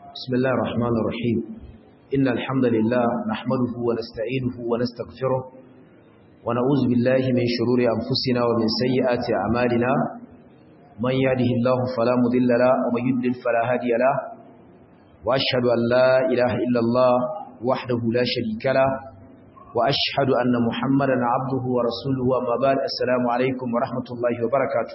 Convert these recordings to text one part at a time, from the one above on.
بسم الله الرحمن الرحيم إن الحمد لله نحمده ونستعينه ونستغفره ونعوذ بالله من شرور أنفسنا ومن سيئات أعمالنا من يهده الله فلا مضل له ومن يضلل فلا هادي له وأشهد أن لا إله إلا الله وحده لا شريك له وأشهد أن محمدا عبده ورسوله وما بعد السلام عليكم ورحمة الله وبركاته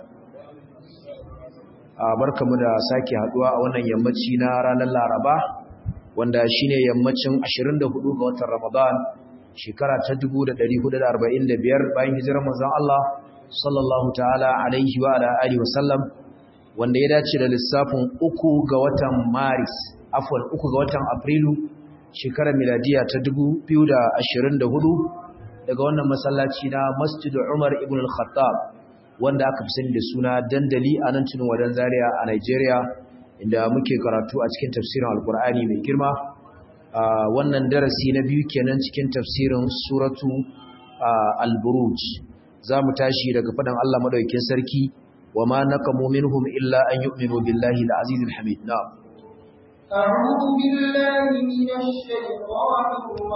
barkamu da sake haduwa a wannan yammaci na ranar Laraba wanda shine yammacin 24 ga watan Ramadan shekara ta 1445 bayan hijirar manzon Allah sallallahu ta'ala alaihi wa ala alihi wa sallam wanda ya dace da lissafin 3 ga watan Maris afwan 3 ga watan Afrilu shekarar miladiya ta 2024 daga wannan masallaci na Masjid Umar ibn al-Khattab wanda aka fi sani da suna dandali a nan tunin wadan zaria a Nigeria inda muke karatu a cikin tafsirin alkur'ani mai girma wannan darasi na biyu kenan cikin tafsirin suratu al-buruj za mu tashi daga faɗin Allah madaukakin sarki wa ma naqamu minhum illa an yu'minu billahi al-aziz al-hamid na'am أعوذ بالله من الشيطان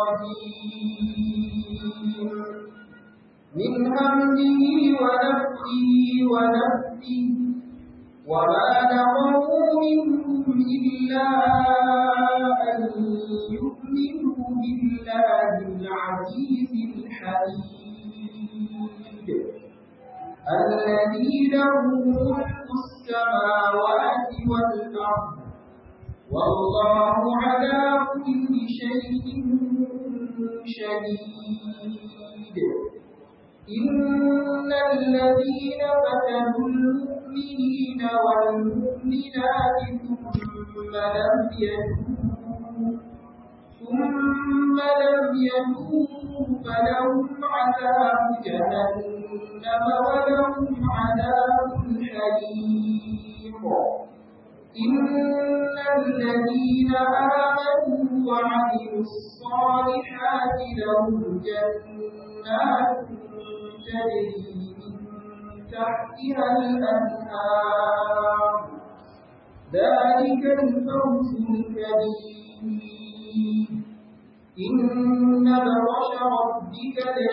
الرجيم من همه ونفخه ونفسه وما نقموا منهم إلا أن يؤمنوا بالله العزيز الحميد الذي له ملك السماوات والأرض والله على كل شيء شهيد إن الذين فتنوا المؤمنين والمؤمنات ثم لم يتوبوا ثم لم يتوبوا فلهم عذاب جهنم ولهم عذاب الحريق إن الذين آمنوا وعملوا الصالحات لهم جنات تجري من تحتها الأنهار ذلك الفوز الكبير إن بطش ربك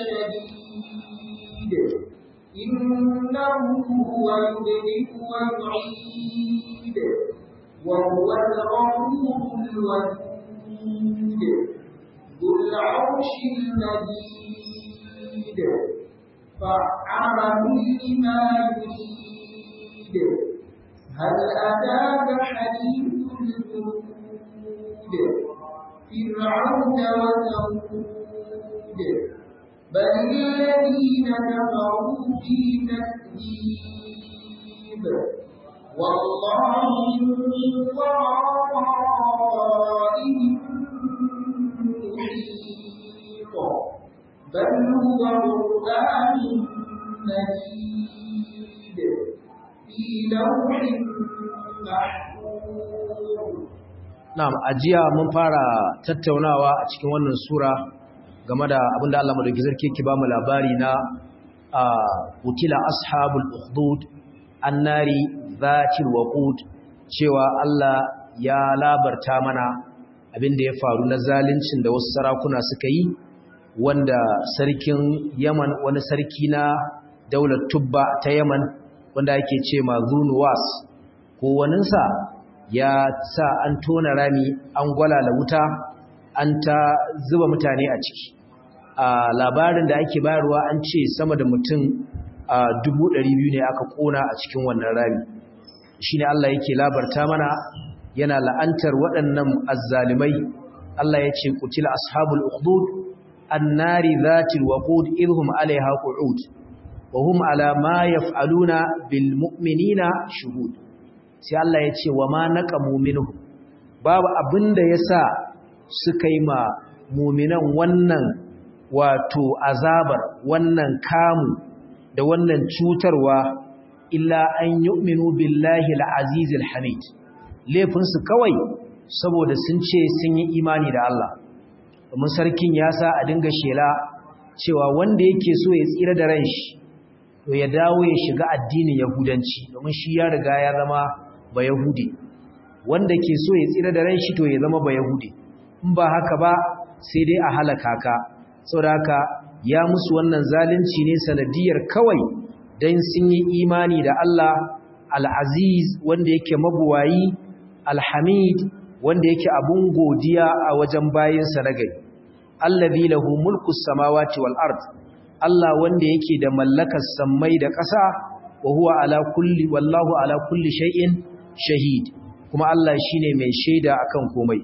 لشديد إنه هو يبدئ ويعيد وهو الغفور الودود ذو العرش المجيد فعال لما يريد هل أتاك حديث الجنود فرعون وثمود بل الذين كفروا في تكذيب والله من ورائهم محيط بل هو قرآن مجيد في لوح محفوظ Na'am, ajiya mun fara tattaunawa a cikin wannan sura game da abinda Allah madauki sarki yake ba mu labari na utila ashabul ukhdud annari zatil waqud cewa Allah ya labarta mana abinda ya faru na zaluncin da wasu sarakuna suka yi wanda sarkin Yaman wani sarki na daular Tubba ta Yaman wanda ake ce ma Zunuwas ko waninsa ya sa an tona rami an gwalala wuta an ta zuba mutane a ciki a labarin da ake bayarwa an ce sama da mutum a biyu ne aka kona a cikin wannan rami shine Allah yake labarta mana yana la'antar waɗannan azzalimai Allah ya ce qutila ashabul ukhdud annari dhatil waqud idhum alaiha qu'ud wa hum ala ma yaf'aluna bil mu'minina shuhud sai Allah ya ce wa ma naqamu minhu babu abinda yasa suka yi ma mu'minan wannan wato azabar wannan kamu da wannan cutarwa illa an yu'minu billahi al-aziz al-hamid laifinsu kawai saboda sun ce sun yi imani da Allah domin sarkin ya sa a dinga shela cewa wanda yake so ya tsira da ran shi to ya dawo ya shiga addinin yahudanci domin shi ya riga ya zama ba yahudi wanda ke so ya tsira da ran shi to ya zama ba yahudi in ba haka ba sai dai a halaka ka saboda haka ya musu wannan zalunci ne sanadiyar kawai dan sun yi imani da Allah al-aziz wanda yake mabuwayi al-hamid wanda yake abun godiya a wajen bayinsa na gari allazi lahu mulku samawati wal ard Allah wanda yake da mallakar sammai da ƙasa wa huwa ala kulli wallahu ala kulli shay'in shahid kuma Allah shine mai shaida akan komai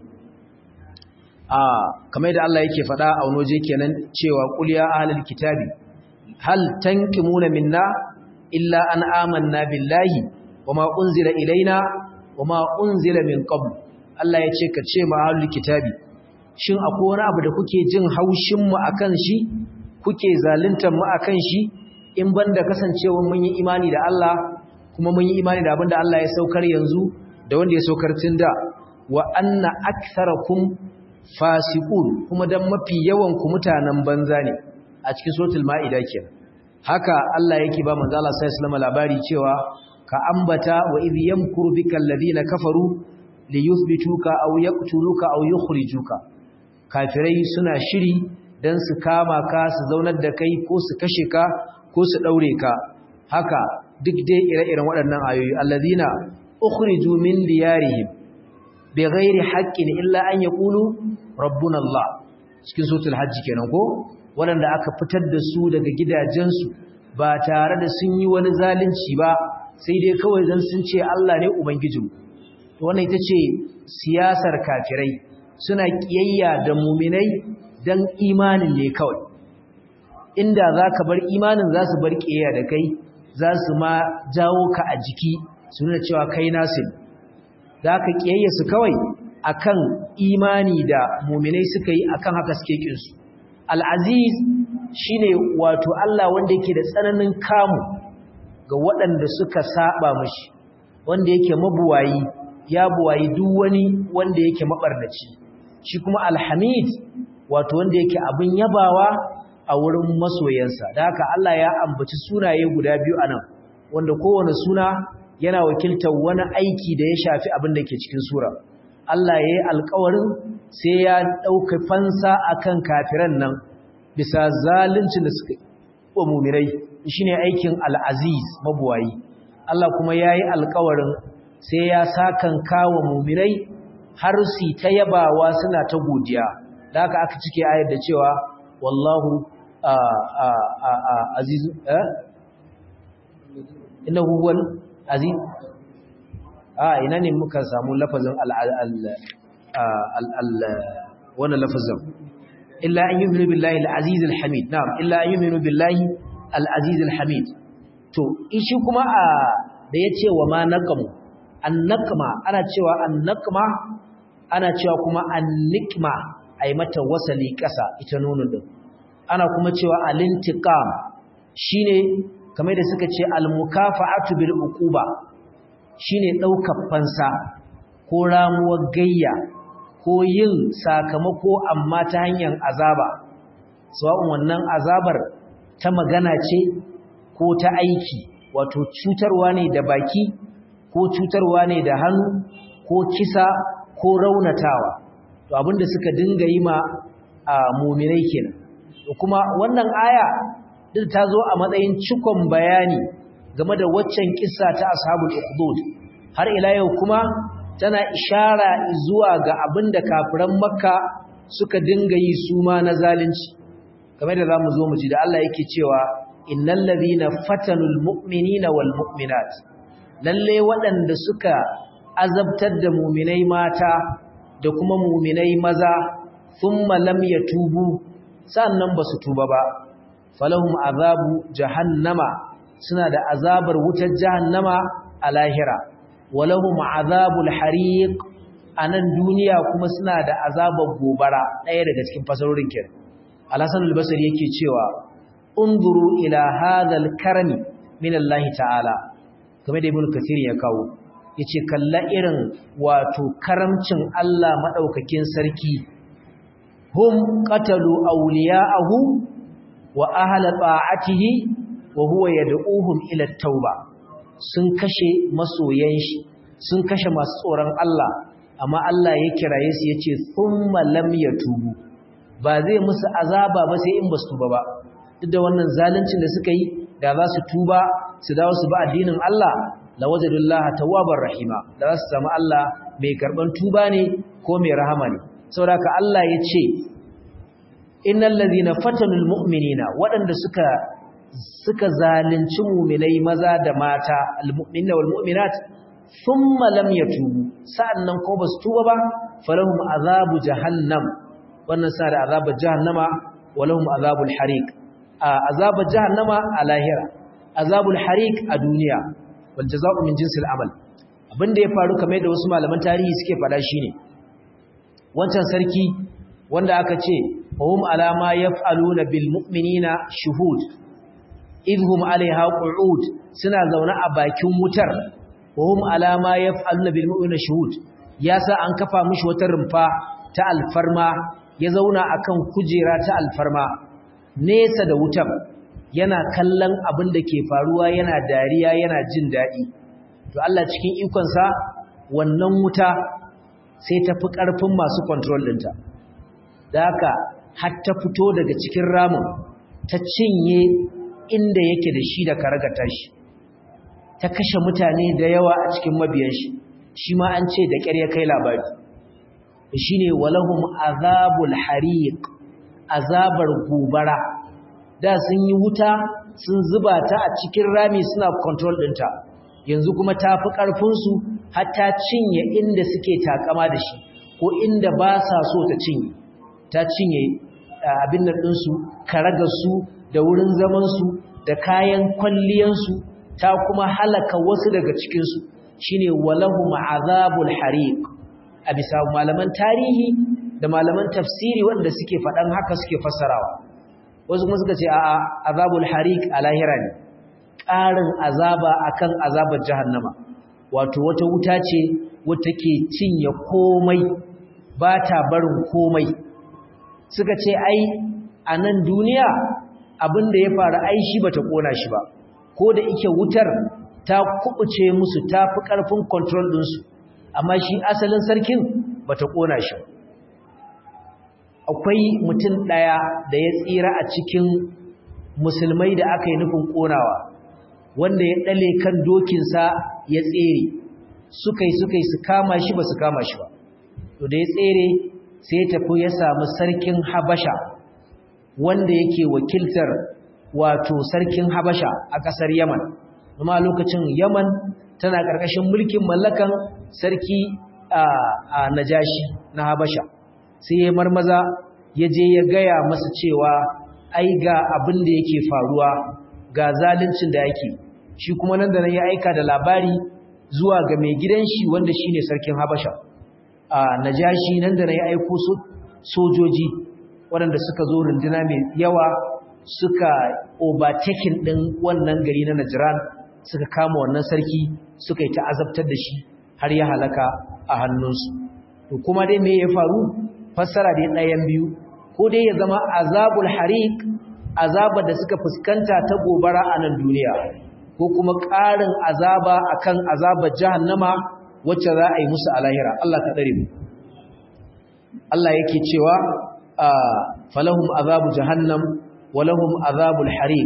a kamar da Allah yake faɗa a wani waje kenan cewa qul ya ahlul kitabi hal tankimuna minna illa an amanna billahi wama unzila ilaina wama unzila min qabl Allah ya ce ka ce ma ahlul kitabi shin akwai wani abu da kuke jin haushin mu akan shi kuke zaluntar mu akan shi in banda kasancewa mun yi imani da Allah kuma mun yi imani da abinda Allah ya saukar yanzu da wanda ya saukar tun da wa anna aktharakum fasiqun kuma dan mafi yawan ku mutanen banza ne a cikin suratul maida kenan haka Allah yake ba manzo Allah sallallahu alaihi labari cewa ka ambata wa idh yamkuru bikal ladina kafaru liyuthbituka aw yaqtuluka aw yukhrijuka kafirai suna shiri dan su kama ka su zaunar da kai ko su kashe ka ko su daure ka haka duk dai ire-iren waɗannan ayoyi alladhina ukhriju min diyarihim bighairi haqqin illa an yaqulu rabbuna Allah cikin suratul hajj kenan ko waɗanda aka fitar da su daga gidajensu ba tare da sun yi wani zalunci ba sai dai kawai dan sun ce Allah ne ubangijinmu wannan ita ce siyasar kafirai suna kiyayya da muminai dan imanin ne kawai inda za ka bar imanin za su bar kiyayya da kai za su ma jawo ka a jiki su nuna cewa kai nasu za ka kiyayya su kawai akan imani da muminai suka yi akan haka suke kinsu al'aziz shine wato Allah wanda yake da tsananin kamu ga waɗanda suka saba mashi wanda yake mabuwayi ya buwayi duk wani wanda yake mabarnaci shi kuma alhamid wato wanda yake abin yabawa a wurin masoyansa da haka Allah ya ambaci sunaye guda biyu anan wanda kowane suna yana wakiltar wani aiki da ya shafi abin da ke cikin sura Allah ya yi alkawarin sai ya ɗauka fansa akan kafiran nan bisa zaluncin da suka wa mumirai shine aikin al'aziz mabuwayi Allah kuma ya yi alkawarin sai ya sakan kawo mumirai har su ta yabawa suna ta godiya da haka aka cike ayar da cewa wallahu aziz eh innahu huwal aziz a ina ne muka samu lafazin al wannan lafazin illa an yu'minu billahi al-aziz al-hamid na'am illa an yu'minu billahi al-aziz al-hamid to shi kuma a da yace wa ma naqamu an-naqma ana cewa an-naqma ana cewa kuma an-nikma ai mata wasali kasa ita nunun din ana kuma cewa al-intiqam shine kamar da suka ce al-mukafa'atu bil uquba shine daukar fansa ko ramuwar gayya ko yin sakamako amma ta hanyar azaba sawa'un wannan azabar ta magana ce ko ta aiki wato cutarwa ne da baki ko cutarwa ne da hannu ko kisa ko raunatawa to abinda suka dinga yi ma a muminai kenan kuma wannan aya duk ta zo a matsayin cikon bayani game da waccan kissa ta ashabul ukhdud har ila yau kuma tana ishara zuwa ga abinda kafiran makka suka dinga yi su ma na zalunci kamar da zamu zo mu ji da Allah yake cewa innal ladhina fatanul mu'minina wal mu'minat lalle waɗanda suka azabtar da mu'minai mata da kuma mu'minai maza thumma lam yatubu sannan basu tuba ba falahum azabu jahannama suna da azabar wutar jahannama a lahira walahum azabul hariq anan duniya kuma suna da azabar gobara ɗaya daga cikin fasarorin kin al-hasan al-basri yake cewa unzuru ila hadha al-karami min Allah ta'ala kamar da ibn kathir ya kawo yace kalla irin wato karamcin Allah madaukakin sarki hum qatalu awliya'ahu wa ahla ta'atihi wa huwa yad'uhum ila at-tauba sun kashe masoyan shi sun kashe masu tsoron Allah amma Allah ya kiraye su yace thumma lam yatubu ba zai musu azaba ba sai in basu tuba ba duk da wannan zaluncin da suka yi da za su tuba su dawo su ba addinin Allah lawajadullaha tawwabar rahima da za su samu Allah mai karban tuba ne ko mai rahama ne saboda ka Allah ya ce innal ladhina fatanul mu'minina waɗanda suka suka zalunci mu'minai maza da mata almu'minina wal mu'minat thumma lam yatubu sa'annan ko basu tuba ba falahum azabu jahannam wannan sa da azabar jahannama walahum azabul hariq azabar jahannama a lahira azabul hariq a duniya wal jazaa'u min jinsil amal abinda ya faru kamar da wasu malaman tarihi suke faɗa shine wancan sarki wanda aka ce hum alama yaf'aluna bil mu'minina shuhud idhum alaiha qu'ud suna zaune a bakin wutar hum alama yaf'aluna bil mu'minina shuhud yasa an kafa mishi wata rumfa ta alfarma ya zauna akan kujera ta alfarma nesa da wutar yana kallon abin da ke faruwa yana dariya yana jin daɗi to Allah cikin ikonsa wannan wuta sai ta fi ƙarfin masu control ɗinta da haka har ta fito daga cikin ramin ta cinye inda yake da shi da karagata shi ta kashe mutane da yawa a cikin mabiyan shi shi ma an ce da ƙyar ya kai labari shi ne walahum azabul hariq azabar gobara da sun yi wuta sun zuba ta a cikin rami suna control ɗinta yanzu kuma ta fi ƙarfinsu har ta cinye inda suke takama da shi ko inda ba sa so ta cinye ta cinye abin nan ɗinsu karagarsu da wurin zamansu da kayan kwalliyansu ta kuma halaka wasu daga cikinsu shine walahu ma'azabul hariq a bisa malaman tarihi da malaman tafsiri wanda suke faɗan haka suke fassarawa wasu kuma suka ce a'a azabul hariq a lahira ne ƙarin azaba akan azabar jahannama wato wata wuta ce wata ke cinye komai ba ta barin komai suka ce ai a nan duniya abinda ya faru ai shi bata kona shi ba ko da ike wutar ta kubuce musu ta fi ƙarfin control ɗinsu amma shi asalin sarkin bata kona shi akwai mutum ɗaya da ya tsira a cikin musulmai da aka yi nufin ƙonawa wanda ya ɗale kan dokinsa ya tsere suka yi suka yi su kama shi ba su kama shi ba to da ya tsere sai ya tafi ya samu sarkin habasha wanda yake wakiltar wato sarkin habasha a ƙasar yaman kuma lokacin yaman tana ƙarƙashin mulkin mallakan sarki a najashi na habasha sai ya marmaza ya je ya gaya masa cewa ai ga abin da yake faruwa ga zaluncin da yake shi kuma nan da nan ya aika da labari zuwa ga mai gidan shi wanda shine sarkin habasha a najashi nan da nan ya aiko sojoji waɗanda suka zo runduna mai yawa suka overtaking ɗin wannan gari na Najran suka kama wannan sarki suka yi ta'azabtar da shi har ya halaka a hannunsu to kuma dai me ya faru fassara dai ɗayan biyu ko dai ya zama azabul hariq azabar da suka fuskanta ta gobara a nan duniya ko kuma ƙarin azaba akan azabar jahannama wacce za a yi musu a lahira Allah ka tsare mu Allah yake cewa falahum azabu jahannam walahum azabul hariq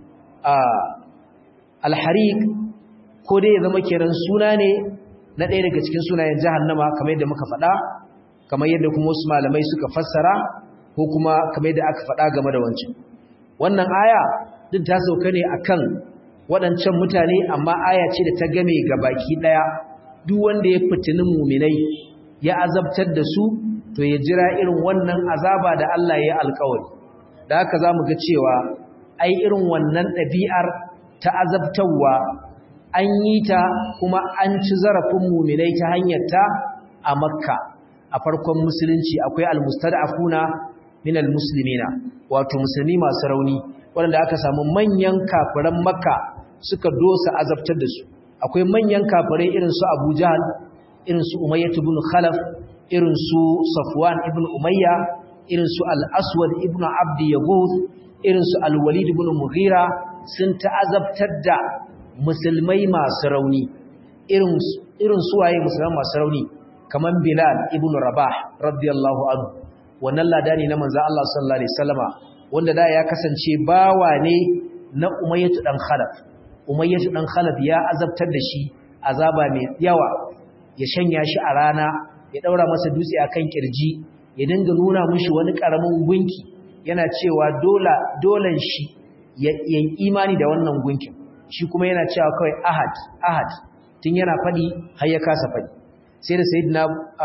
al-hariq ko dai ya zama kiran suna ne na ɗaya daga cikin sunayen jahannama kamar yadda muka faɗa kamar yadda kuma wasu malamai suka fassara ko kuma kamar yadda aka faɗa game da wancan wannan aya duk ta sauka ne akan waɗancan mutane amma aya ce da ta game ga baki ɗaya duk wanda ya fitinin muminai ya azabtar da su to ya jira irin wannan azaba da Allah ya yi alkawari da haka za mu ga cewa ai irin wannan ɗabi'ar ta azabtarwa an yi ta kuma an ci zarafin muminai ta hanyar ta a makka a farkon musulunci akwai almustad'afuna min almuslimina wato musulmi masu rauni waɗanda aka samu manyan kafiran makka suka dosa azabtar da su akwai manyan kafirai irin su Abu Jahl irin su Umayyah ibn Khalaf irin su Safwan ibn Umayya irin su Al-Aswad ibn Abd Yaghuth irin su Al-Walid ibn Mughira sun ta'azabtar da musulmai masu rauni irin irin suwaye musulman masu rauni kaman Bilal ibn Rabah radiyallahu anhu wannan ladani na manzo Allah sallallahu alaihi wasallama wanda da ya kasance bawa ne na Umayyah dan Khalaf Umayyah dan Khalaf ya azabtar da shi azaba mai yawa ya shanya shi a rana ya daura masa dutse akan kirji ya dinga nuna mishi wani karamin gunki yana cewa dola dolan shi ya imani da wannan gunkin shi kuma yana cewa kawai ahad ahad tun yana fadi har ya kasa fadi sai da sayyidina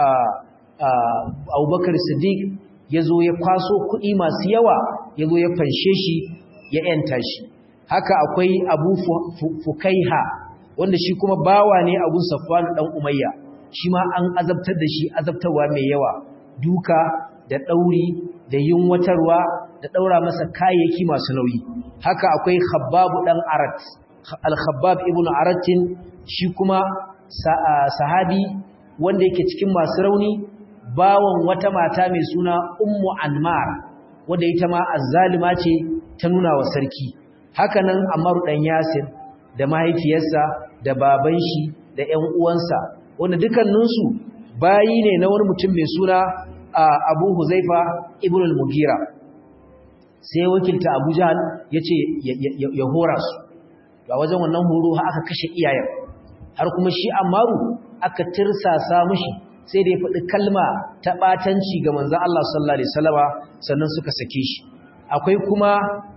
Abubakar Siddiq ya zo ya kwaso kuɗi masu yawa ya zo ya fanshe shi ya ‘yanta shi haka akwai abu fukaiha wanda shi kuma bawa ne abun safwanu ɗan umayya shi ma an azabtar da shi azabtarwa mai yawa duka da ɗauri da yunwatarwa da ɗaura masa kayayyaki masu nauyi haka akwai khabbabu ɗan arat al-khabbab ibn aratin shi kuma sahabi wanda yake cikin masu rauni bawan wata mata mai suna ummu anmar wanda ita ma azzalima ce ta nuna wa sarki hakanan amaru dan yasir da mahaifiyarsa da baban shi da ƴan uwansa wanda dukkaninsu bayi ne na wani mutum mai suna abu huzaifa ibn al-mugira sai wakilta abu jahal ya ce ya hora su a wajen wannan horo aka kashe iyayen har kuma shi amaru aka tirsasa mushi sai da ya faɗi kalma ta ɓatanci ga manzan Allah sallallahu Alaihi wasallama sannan suka sake shi akwai kuma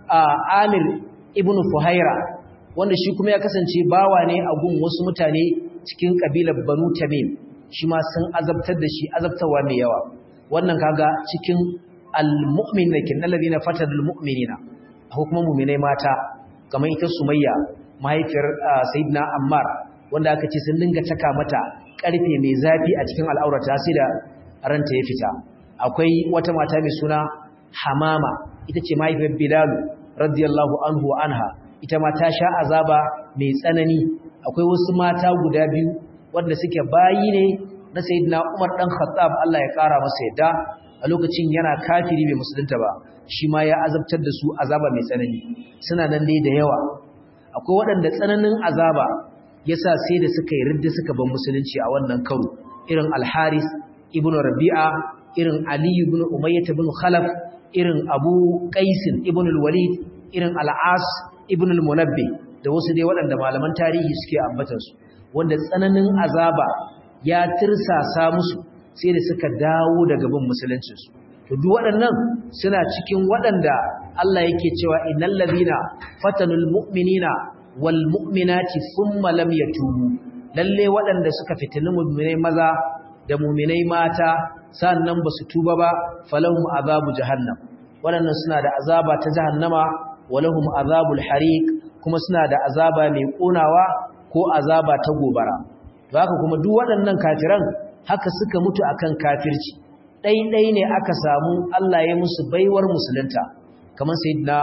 Amir ibn Fuhaira wanda shi kuma ya kasance bawa ne a gun wasu mutane cikin ƙabilar Banu Tamim shi ma sun azabtar da shi azabtarwa mai yawa wannan kaga cikin al-mu'min da kin alladhina fatadul mu'minina akwai kuma mu'minai mata kamar ita Sumayya mahaifiyar Sayyidina Ammar wanda aka ce sun dinga taka mata karfe mai zafi a cikin al'aurata sai da ranta ya fita akwai wata mata mai suna hamama ita ce mahaifiyar bilalu radiyallahu anhu anha ita ma ta sha azaba mai tsanani akwai wasu mata guda biyu wanda suke bayi ne na sayyidina umar dan khattab Allah ya kara masa yadda a lokacin yana kafiri bai musulunta ba shi ma ya azabtar da su azaba mai tsanani suna nan dai da yawa akwai waɗanda tsananin azaba yasa sai da suka yi ridda suka ban musulunci a wannan karo irin al-Haris ibn Rabi'a irin Ali ibn Umayyah ibn Khalaf irin Abu Qais ibn al-Walid irin al-As ibn al-Munabbi da wasu dai waɗanda malaman tarihi suke ambatar su wanda tsananin azaba ya tirsasa musu sai da suka dawo daga bin musuluncin su to duk waɗannan suna cikin waɗanda Allah yake cewa innal ladina fatanul mu'minina wal mu'minati thumma lam yatubu lalle waɗanda suka fitini mu'minai maza da mu'minai mata sannan basu tuba ba falahum azabu jahannam waɗannan suna da azaba ta jahannama walahum azabul hariq kuma suna da azaba mai konawa ko azaba ta gobara to haka kuma duk waɗannan kafiran haka suka mutu akan kafirci ɗai-ɗai ne aka samu Allah ya musu baiwar musulunta kamar sayyidina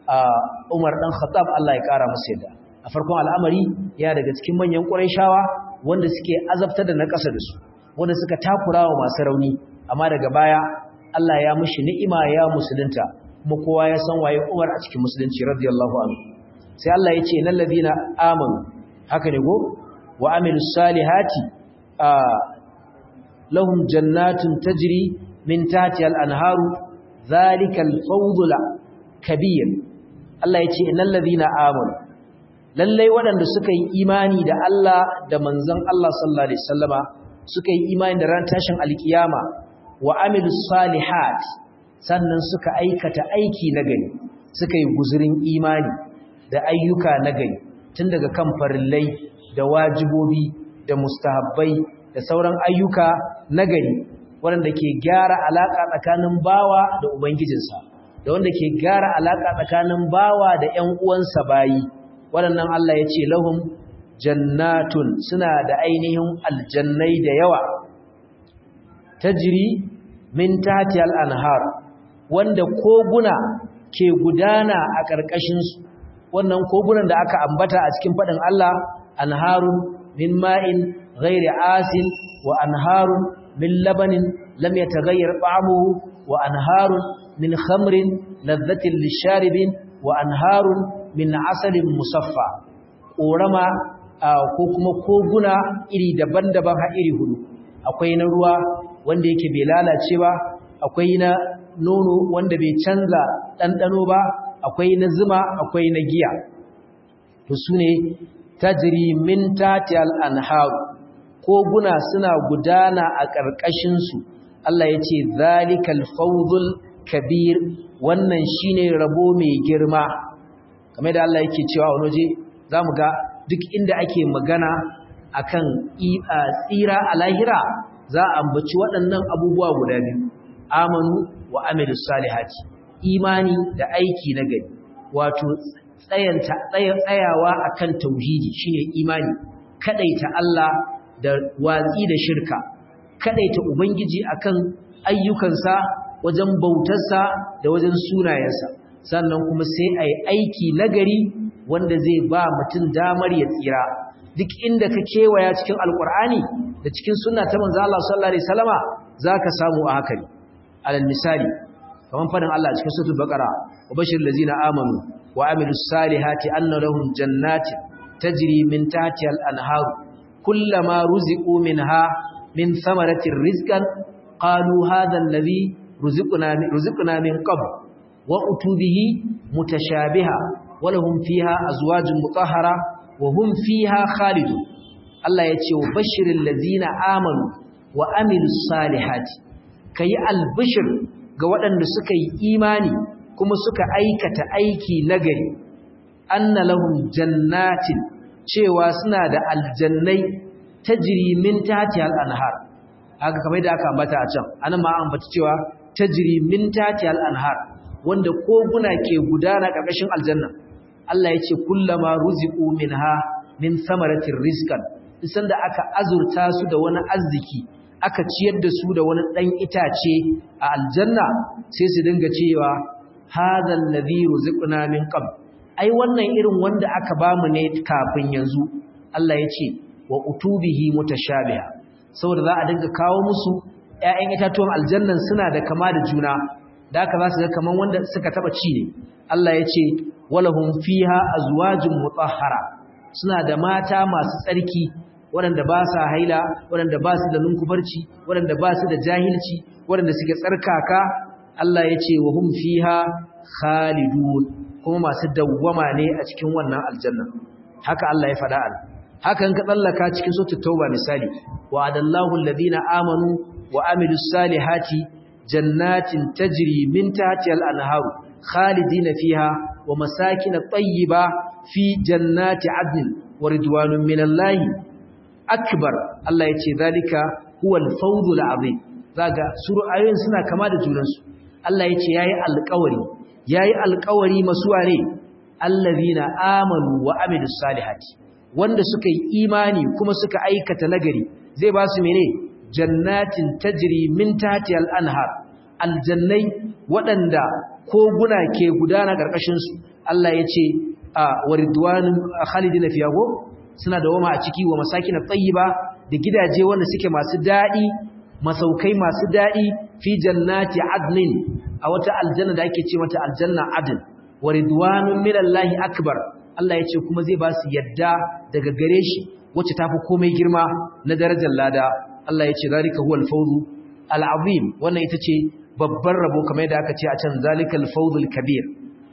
Umar dan Khattab Allah ya kara masa yadda a farkon al'amari ya daga cikin manyan ƙurayshawa wanda suke azabtar da na ƙasa da su wanda suka takurawa masu rauni amma daga baya Allah ya mushi ni'ima ya musulunta kuma kowa ya san waye Umar a cikin musulunci radiyallahu anhu sai Allah ya ce innal ladina amanu haka ne go wa amilus salihati lahum jannatun tajri min tahtiha al-anharu zalikal fawzul kabir Allah ya ce innal ladina amanu lallai waɗanda suka yi imani da Allah da manzon Allah sallallahu alaihi wasallama suka yi imani da ran tashin alkiyama wa amilus salihat sannan suka aikata aiki na gari suka yi guzurin imani da ayyuka na gari tun daga kan farillai da wajibobi da mustahabbai da sauran ayyuka na gari waɗanda ke gyara alaƙa tsakanin bawa da ubangijinsa da wanda ke gyara alaƙa tsakanin bawa da ƴan uwansa bayi waɗannan Allah ya ce lahum jannatun suna da ainihin aljannai da yawa tajri min tahti al-anhar wanda koguna ke gudana a ƙarƙashin su wannan kogunan da aka ambata a cikin faɗin Allah anharun min ma'in ghairi asin wa anharun min labanin lam yataghayyar ta'amuhu wa anharun min khamrin ladhatin lisharibin wa anharun min asalin musaffa ƙorama ko kuma koguna iri daban-daban har iri hudu akwai na ruwa wanda yake bai lalace ba akwai na nono wanda bai canza ɗanɗano ba akwai na zuma akwai na giya to su ne tajiri min tatiyal anharu koguna suna gudana a ƙarƙashinsu Allah ya ce zalikal fawzul kabir wannan shine rabo mai girma kamar da Allah yake cewa wani waje zamu ga duk inda ake magana akan tsira a lahira za a ambaci waɗannan abubuwa guda biyu amanu wa amilus salihati imani da aiki na gari wato tsayanta tsayawa akan tauhidi shine imani kadaita Allah da watsi da shirka kadaita ubangiji akan ayyukansa wajen bautarsa da wajen sunayensa sannan kuma sai ai aiki nagari wanda zai ba mutum damar ya tsira duk inda ka kewaya cikin alkur'ani da cikin sunna ta manzo Allah sallallahu alaihi wasallama zaka samu a haka alal misali kaman fadin Allah cikin suratul baqara wa bashiril ladzina amanu wa amilus salihati anna lahum jannatin tajri min tahtiha al-anhar kullama ruziqu minha min thamaratir rizqan qalu hadha alladhi ruziqna ruziqna min qabl wa utubihi mutashabiha wa lahum fiha azwajun mutahhara wa hum fiha khalidun Allah ya ce wa bashiril ladzina amanu wa amilus salihati kayi albishir ga waɗanda suka yi imani kuma suka aikata aiki nagari anna lahum jannatin cewa suna da aljannai tajri min tahtiha al-anhar haka kamar da aka ambata a can anan ma an ambata cewa tajri min tahtiha al-anhar wanda koguna ke gudana ƙarƙashin aljanna Allah ya ce kullama ruziqu minha min samaratir rizqan isan da aka azurta su da wani arziki aka ciyar da su da wani dan itace a aljanna sai su dinga cewa hadha alladhi ruziqna min qabl ai wannan irin wanda aka bamu ne kafin yanzu Allah ya ce wa utubihi mutashabiha saboda za a dinga kawo musu ƴaƴan itatuwan aljannan suna da kama da juna da haka za su ga kaman wanda suka taba ci ne Allah ya ce walahum fiha azwajun mutahhara suna da mata masu tsarki waɗanda ba sa haila waɗanda ba su da lunkufarci waɗanda ba su da jahilci waɗanda suke tsarkaka Allah ya ce wa hum fiha khalidun kuma masu dawwama ne a cikin wannan aljanna haka Allah ya faɗa al haka in ka tsallaka cikin suratul tauba misali wa adallahu alladhina amanu wa amilus salihati jannatin tajri min tahtiha al-anharu khalidina fiha wa masakin tayyiba fi jannati adnin wa ridwanun minallahi akbar Allah yace zalika huwal fawzul azim zaga suru ayoyin suna kama da junansu Allah yace yayi alƙawari yayi alƙawari masuwa ne allazina amanu wa amilus salihati wanda suka yi imani kuma suka aikata nagari zai ba su mene jannatin tajri min tahtiha al-anhar aljannai waɗanda koguna ke gudana ƙarƙashin su Allah yace a waridwanun khalidina fiha go suna da wama a ciki wa masakin tayyiba da gidaje wanda suke masu dadi masaukai masu dadi fi jannati adnin a wata aljanna da ake ce mata aljanna adn waridwanun minallahi akbar Allah ya ce kuma zai ba su yadda daga gare shi wacce tafi komai girma na darajar lada Allah ya ce zalika huwal fawzu al'azim wannan ita ce babban rabo kamar yadda aka ce a can zalikal fawzul kabir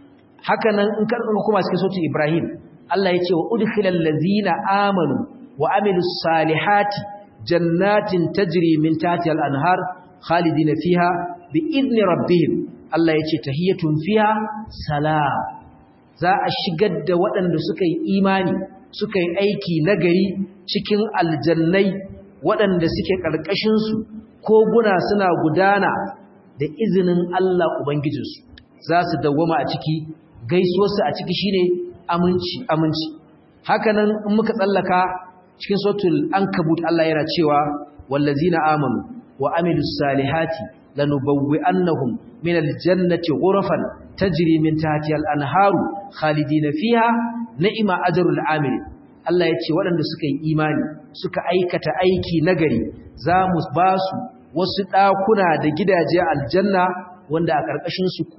haka nan in kan kuma cikin sautin Ibrahim Allah ya ce wa udkhilal ladzina amanu wa amilus salihati jannatin tajri min tahtiha al-anhar khalidina fiha bi idni rabbihim Allah ya ce tahiyatun fiha salam za a shigar da waɗanda suka yi imani suka yi aiki nagari cikin aljannai waɗanda suke ƙarƙashinsu koguna suna gudana da izinin Allah Ubangijinsu za su dawwama a ciki gaisuwarsu a ciki shine aminci aminci hakanan in muka tsallaka cikin sautul ankabut Allah yana cewa wallazina amanu wa amilus salihati lanubawwi'annahum min aljannati ghurafan tajri min tahtiha al-anharu khalidina fiha ni'ma ajrul amil Allah yace waɗanda suka yi imani suka aikata aiki nagari za mu ba su wasu ɗakuna da gidaje aljanna wanda a ƙarƙashin su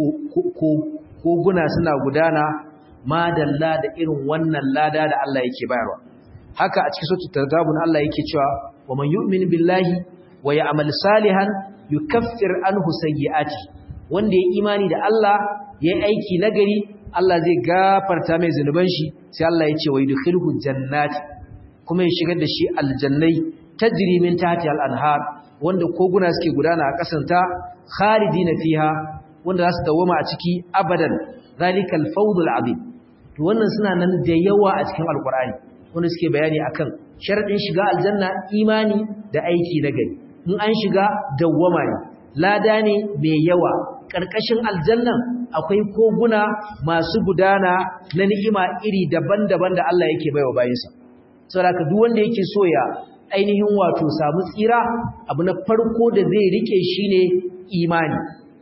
koguna suna gudana madalla da irin wannan lada da Allah yake bayarwa haka a cikin suratul tagabun Allah yake cewa wa man yu'min billahi wa ya'mal salihan yukaffir anhu sayyi'ati wanda ya imani da Allah ya aiki nagari Allah zai gafarta mai zunuban shi sai Allah ya ce wa yudkhilhu jannati kuma ya shigar da shi aljannai tajri min tahti al-anhar wanda koguna suke gudana a kasanta khalidina fiha wanda za su dawoma a ciki abadan zalikal fawdul azim to wannan suna nan da yawa a cikin alqur'ani wanda suke bayani akan sharadin shiga aljanna imani da aiki na gari in an shiga dawwama ne lada ne mai yawa karkashin aljannan akwai koguna masu gudana na ni'ima iri daban-daban da Allah yake baiwa bayinsa saboda duk wanda yake so ya ainihin wato samu tsira abu na farko da zai rike shine imani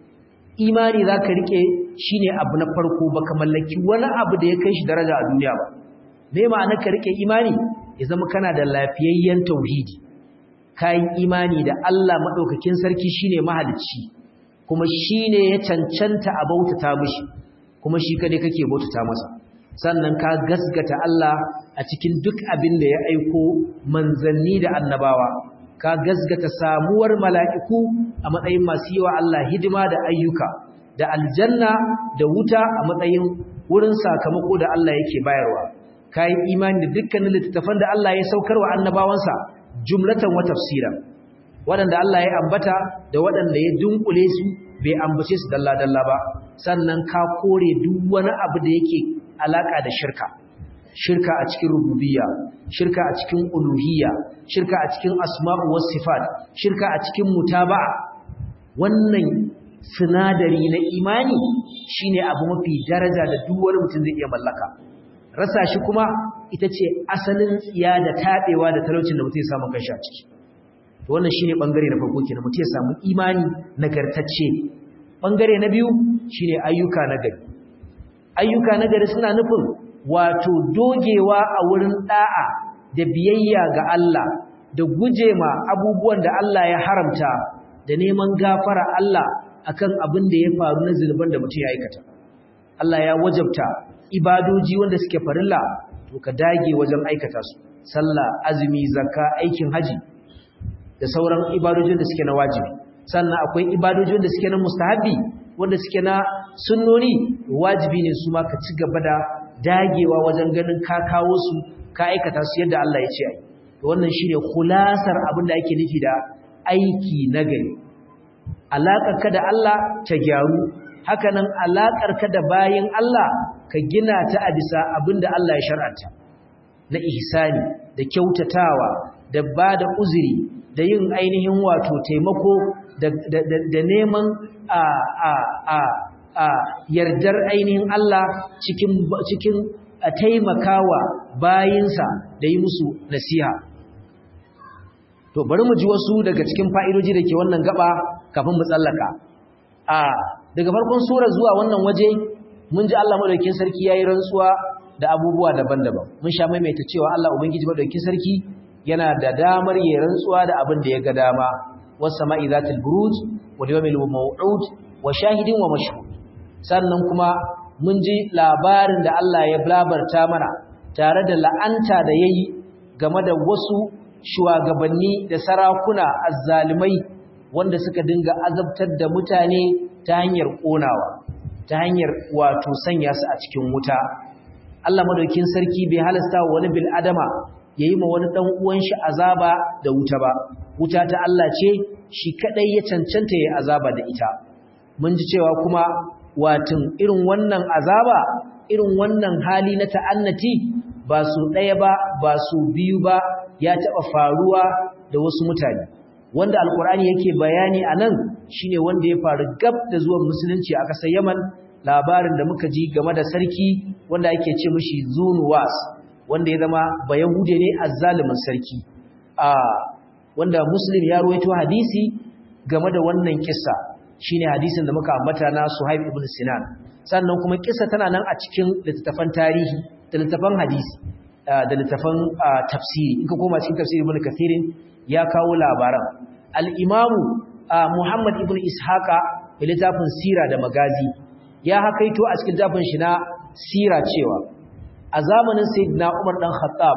imani zaka rike shine abu na farko baka mallaki wani abu da ya kai shi daraja a duniya ba me ma'ana ka rike imani ya zama kana da lafiyayyen tauhidi kai imani da Allah madaukakin sarki shine mahalicci kuma shine ya cancanta a bautata mishi kuma shi kade kake bautata masa sannan ka gasgata Allah a cikin duk abin da ya aiko manzanni da annabawa ka gasgata samuwar mala'iku a matsayin masu yi wa Allah hidima da ayyuka da aljanna da wuta a matsayin wurin sakamako da Allah yake bayarwa ka yi imani da dukkanin littattafan da Allah ya saukar wa annabawansa jumlatan wa tafsira waɗanda Allah ya ambata da waɗanda ya dunkule su bai ambace su dalla-dalla ba sannan ka kore duk wani abu da yake alaka da shirka shirka a cikin rububiyya shirka a cikin uluhiyya shirka a cikin asma'u was sifat shirka a cikin mutaba'a wannan sinadari na imani shine abu mafi daraja da duk wani mutum zai iya mallaka rasa shi kuma ita ce asalin tsiya da tabewa da talaucin da mutum ya samu kanshi a ciki to wannan shine bangare na farko kenan mutum ya samu imani nagartacce bangare na biyu shine ayyuka nagari ayyuka nagari suna nufin wato dogewa a wurin da'a da biyayya ga Allah da gujema abubuwan da Allah ya haramta da neman gafara Allah akan abin da ya faru na zulubin da mutum ya aikata Allah ya wajabta ibadoji wanda suke farilla to ka dage wajen aikata su sallah azumi zakka aikin haji da sauran ibadojin da suke na wajibi sannan akwai ibadojin da suke na mustahabi wanda suke na sunnoni wajibi ne su ma ka ci gaba da dagewa wajen ganin ka kawo su ka aikata su yadda Allah ya ce ai to wannan shine khulasar abin da ake nufi da aiki nagari alaƙarka da Allah ta gyaru hakanan alaƙarka da bayin Allah ka gina ta a bisa abin da Allah ya shar'anta na ihsani da kyautatawa da ba da uzuri da yin ainihin wato taimako da neman a a a a yardar ainihin Allah cikin cikin taimakawa bayinsa da yi musu nasiha to bari mu ji wasu daga cikin fa'idoji da ke wannan gaba kafin mu tsallaka a daga farkon sura zuwa wannan waje mun ji Allah madaukakin sarki yayi rantsuwa da abubuwa daban-daban mun sha maimaita cewa Allah ubangiji madaukakin sarki yana da damar yayin rantsuwa da abin da ya ga dama was sama'i zatil buruj wal yawmil maw'ud wa shahidin wa mashhud sannan kuma mun ji labarin da Allah ya labarta mana tare da la'anta da yayi game da wasu shugabanni da sarakuna azzalimai wanda suka dinga azabtar da mutane ta hanyar konawa ta hanyar wato sanya su a cikin wuta Allah madaukin sarki bai halasta wa wani bil adama yayi ma wani dan uwan shi azaba da wuta ba wuta ta Allah ce shi kadai ya cancanta yayi azaba da ita mun ji cewa kuma watin irin wannan azaba irin wannan hali na ta'annati ba su ɗaya ba ba su biyu ba ya taɓa faruwa da wasu mutane wanda alkur'ani yake bayani a nan shine wanda ya faru gab da zuwan musulunci a ƙasar yaman labarin da muka ji game da sarki wanda ake ce mishi zunuwas wanda ya zama bayahude ne azzalumin sarki a wanda muslim ya ruwaito hadisi game da wannan kissa shine hadisin da muka ambata na Suhaib ibn Sinan sannan kuma kissa tana nan a cikin littattafan tarihi da littattafan hadisi da littattafan tafsiri in ka koma cikin tafsiri ibn Kathirin ya kawo labaran al-Imam Muhammad ibn Ishaqa da littafin Sira da Magazi ya hakaito a cikin littafin shi na Sira cewa a zamanin Sayyidina Umar dan Khattab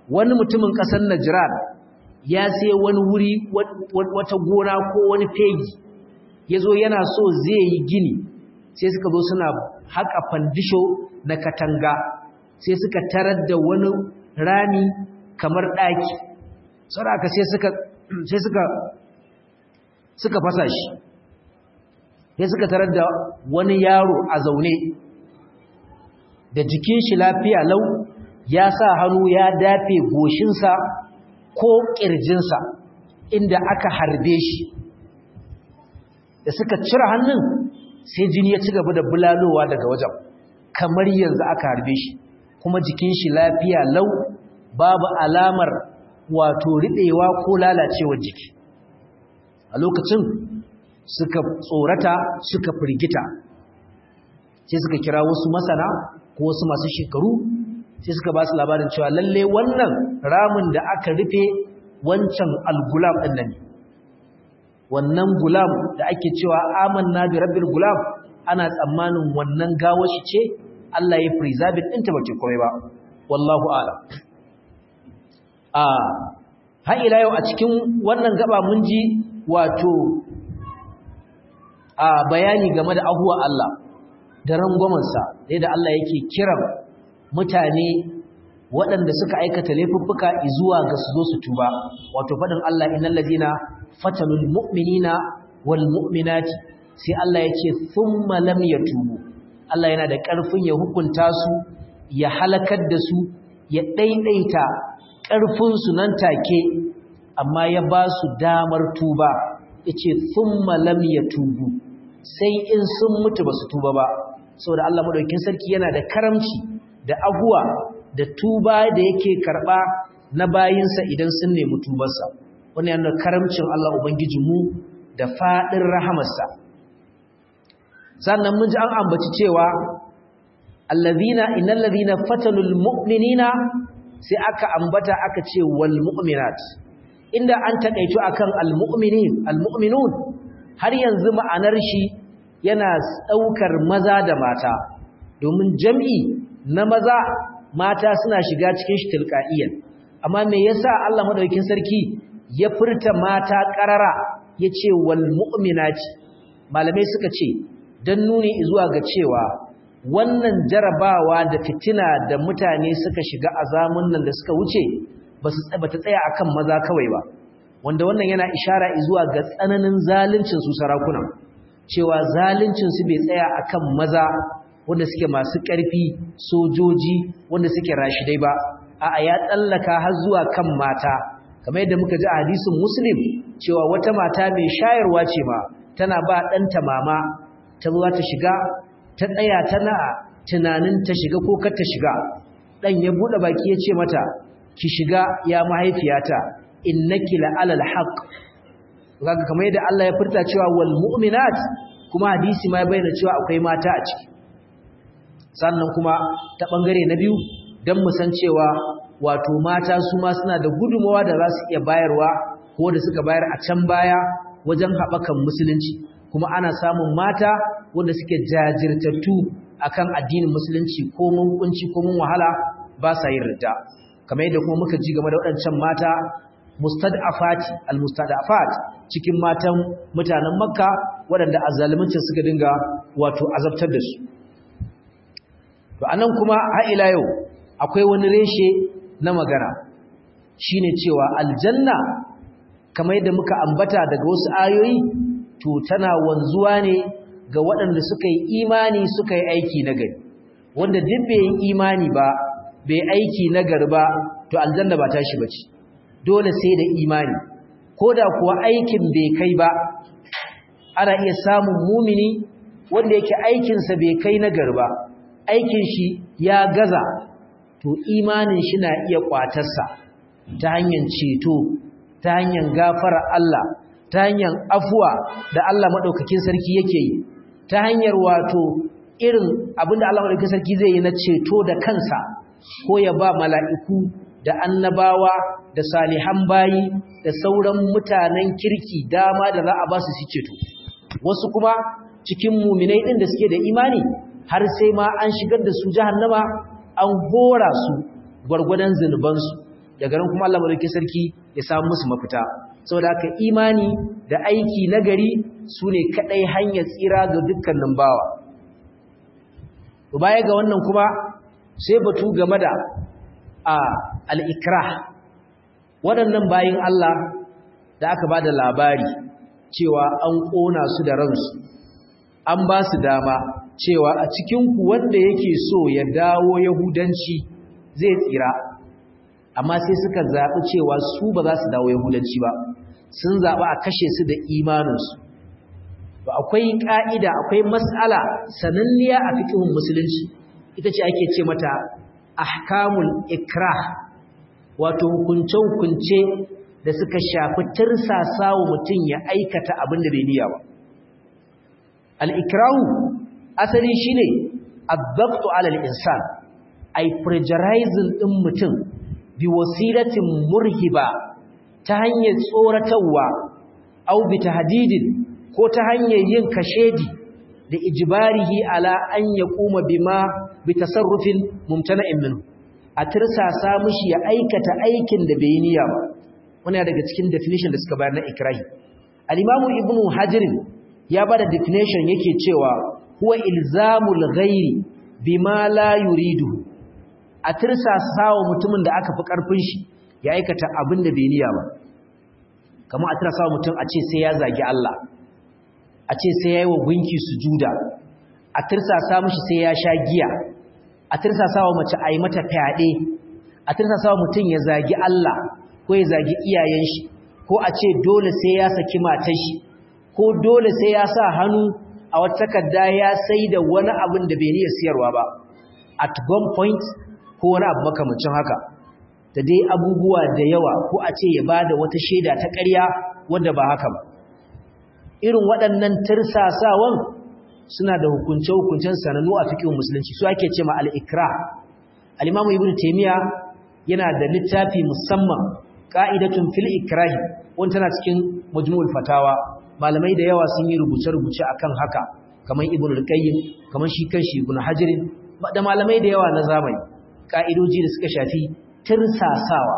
wani mutumin ƙasar Najran ya sai wani wuri wata gona ko wani fegi yazo yana so zai yi gini sai suka zo suna haƙa fandisho na katanga sai suka tarar da wani rami kamar ɗaki saraka sai suka sai suka suka fasa shi sai suka tarar da wani yaro a zaune da jikin shi lafiya lau ya sa hannu ya dafe goshinsa ko ƙirjinsa inda aka harbe shi da suka cire hannun sai jini ya ci gaba da bulalowa daga wajen kamar yanzu aka harbe shi kuma jikin shi lafiya lau babu alamar wato riɗewa ko lalacewar jiki a lokacin suka tsorata suka firgita sai suka kira wasu masana ko wasu masu shekaru sai suka ba su labarin cewa lalle wannan ramin da aka rufe wancan algulam ɗin nan wannan gulam da ake cewa amanna bi rabbil gulam ana tsammanin wannan gawashi ce Allah ya preserve ɗinta bace komai ba wallahu a'lam a har ila yau a cikin wannan gaba mun ji wato a bayani game da ahuwa Allah da rangwamansa da Allah yake kiran mutane waɗanda suka aikata laifuffuka zuwa ga su zo su tuba wato faɗin Allah innal ladina fatanul mu'minina wal mu'minati sai Allah yake thumma lam yatubu Allah yana da ƙarfin ya hukunta su ya halakar da su ya daidaita ƙarfin su nan take amma ya ba su damar tuba yace thumma lam yatubu sai in sun mutu ba su tuba ba saboda Allah madaukakin sarki yana da karamci da abuwa da tuba da yake karba na bayinsa idan sun nemi tubarsa wannan yana karamcin Allah ubangijinmu da fadin rahamarsa sannan mun ji an ambaci cewa allazina innal ladina fatanul mu'minina sai aka ambata aka ce wal mu'minat inda an takaitu akan al mu'minin al mu'minun har yanzu ma'anar shi yana daukar maza da mata domin jam'i na maza mata suna shiga cikin shi tilqa'iyan amma me yasa Allah madaukakin sarki ya furta mata qarara yace wal mu'minati malamai suka ce dan nuni zuwa ga cewa wannan jarabawa da fitina da mutane suka shiga a nan da suka wuce basu bata tsaya akan maza kawai ba wanda wannan yana ishara zuwa ga tsananin zaluncin su sarakuna cewa zaluncin su bai tsaya akan maza wanda suke masu ƙarfi sojoji wanda suke rashidai ba a'a ya tsallaka har zuwa kan mata kamar yadda muka ji a hadisin muslim cewa wata mata mai shayarwa ce ma tana ba ɗanta mama ta zuwa ta shiga ta tsaya tana tunanin ta shiga ko kar ta shiga ɗan ya buɗe baki ya ce mata ki shiga ya mahaifiyata innaki la'alal haqq kaga kamar yadda Allah ya furta cewa wal mu'minat kuma hadisi ma ya bayyana cewa akwai mata a ciki sannan kuma ta bangare na biyu dan mu san cewa wato mata su ma suna da gudumawa da za su iya bayarwa ko da suka bayar a can baya wajen haɓakan musulunci kuma ana samun mata wanda suke jajirtattu akan addinin musulunci ko mun kunci ko mun wahala ba sa yin ridda kamar yadda kuma muka ji game da waɗancan mata mustad'afati almustad'afat cikin matan mutanen makka waɗanda azzalimin suka dinga wato azabtar da su to anan kuma har ila yau akwai wani reshe na magana shine cewa aljanna kamar yadda muka ambata daga wasu ayoyi to tana wanzuwa ne ga waɗanda suka yi imani suka yi aiki nagari wanda duk bai yi imani ba bai aiki nagari ba to aljanna ba tashi bace dole sai da imani koda kuwa aikin bai kai ba ana iya samun mumini wanda yake aikinsa bai kai nagari ba aikin shi ya gaza to imanin shi na iya kwatarsa ta hanyar ceto ta hanyar gafara Allah ta hanyar afuwa da Allah madaukakin sarki yake yi ta hanyar wato irin abinda Allah madaukakin sarki zai yi na ceto da kansa ko ya ba mala'iku da annabawa da salihan bayi da sauran mutanen kirki dama da za a ba su su ceto wasu kuma cikin muminai din da suke da imani har sai ma an shigar da su jahannama an hora su gwargwadon zunubansu daga nan kuma Allah madaukakin sarki ya samu musu mafita saboda haka imani da aiki nagari sune kadai hanyar tsira ga dukkanin bawa to baya ga wannan kuma sai batu game da a al-ikrah waɗannan bayin Allah da aka bada labari cewa an kona su da ransu an ba su dama cewa a cikin ku wanda yake so ya dawo yahudanci zai tsira amma sai suka zaɓi cewa su ba za su dawo yahudanci ba sun zaɓi a kashe su da imaninsu ba akwai ƙa'ida akwai matsala sananniya a fikihun musulunci ita ce ake ce mata ahkamul ikrah wato hukunce-hukunce da suka shafi tirsasa wa mutum ya aikata abin da bai niyya ba al'ikrahu asali shine addabtu alal insan ai pressurizing ɗin mutum bi wasilatin murhiba ta hanyar tsoratarwa au bi tahdidin ko ta hanyar yin kashedi da ijbarihi ala an yaquma bima bi tasarrufin mumtana'in minhu a tirsasa mishi ya aikata aikin da bai niyya ba wannan daga cikin definition da suka bayar na ikrahi al-imamu ibnu hajar ya bada definition yake cewa huwa ilzamul ghairi bima la yuridu a tirsasa wa mutumin da aka fi ƙarfin shi ya aikata abin da bai niyya ba kamar a tirsasa wa mutum a ce sai ya zagi Allah a ce sai ya yi wa gunki sujuda a tirsasa mishi sai ya sha giya a tirsasa wa mace a yi mata fyaɗe a tirsasa wa mutum ya zagi Allah ko ya zagi iyayen shi ko a ce dole sai ya saki matar shi ko dole sai ya sa hannu a wata takarda ya sai da wani abin da bai niyya siyarwa ba at gun point ko wani abu makamancin haka da dai abubuwa da yawa ko a ce ya bada wata shaida ta ƙarya wanda ba haka ba irin waɗannan tirsasawan suna da hukunce-hukuncen sanannu a fikin musulunci su ake ce ma al'ikra al'imamu ibn taimiyya yana da littafi musamman ƙa'idatun fil ikrahi wanda tana cikin majmul fatawa malamai da yawa sun yi rubuce-rubuce akan haka kamar ibn al-qayyim kamar shi kanshi ibn hajirin da malamai da yawa na zamani ka'idoji da suka shafi tirsasawa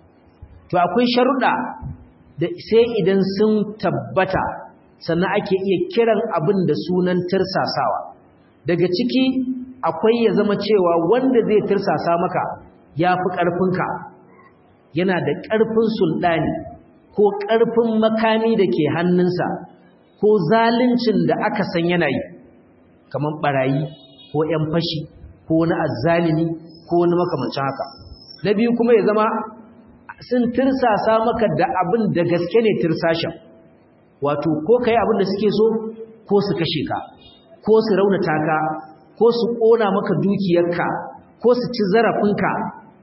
to akwai sharuɗa da sai idan sun tabbata sannan ake iya kiran abin da sunan tirsasawa daga ciki akwai ya zama cewa wanda zai tirsasa maka ya fi ƙarfinka yana da ƙarfin sulɗani ko ƙarfin makami da ke hannunsa ko zaluncin da aka san yana yi kamar ɓarayi ko ‘yan fashi ko wani azzalimi ko wani makamancin haka na biyu kuma ya zama sun tirsasa maka da abin da gaske ne tirsashin wato ko kai abin da suke so ko su kashe ka ko su raunata ka ko su ƙona maka dukiyarka ko su ci zarafinka